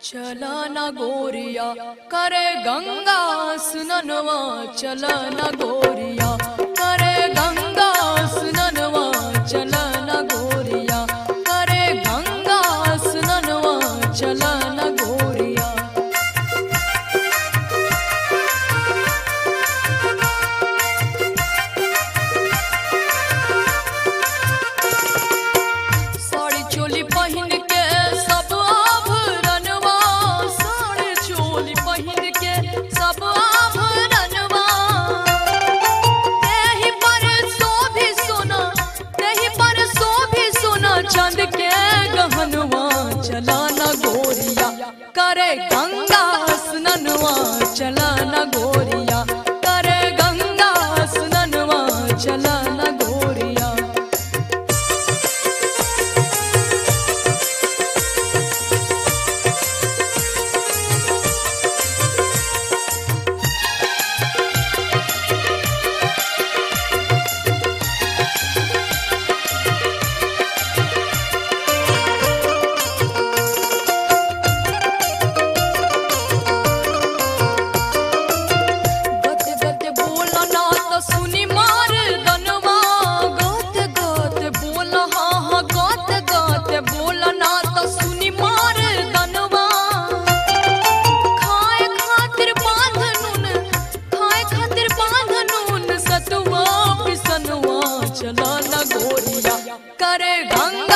चला ना गोरिया करे गंगा सुननवा चला ना गोरिया करे गंगा सुननवा चला ना गोरिया करे गंगा सुननवा चला ना गोरिया साड़ी चोली पहिन के सब आभरणवा साड़ी चोली पहिन के सब आभरणवा तेहि पर शोभी सोना तेहि पर शोभी सोना चांद के गहनवा चला ना गोरिया करे गंगा स्ननवा चला ना गोरिया करे गंगा स्ननवा चला ना गोरिया गते गते बोला ना तो सुनी मार दनवा गते गते बोला हाँ हाँ गते गते बोला ना तो सुनी मार दनवा खाए खातिर बांधनुन खाए खातिर बांधनुन सतुआ पिसनुआ चला ना गोरिया करे गंगा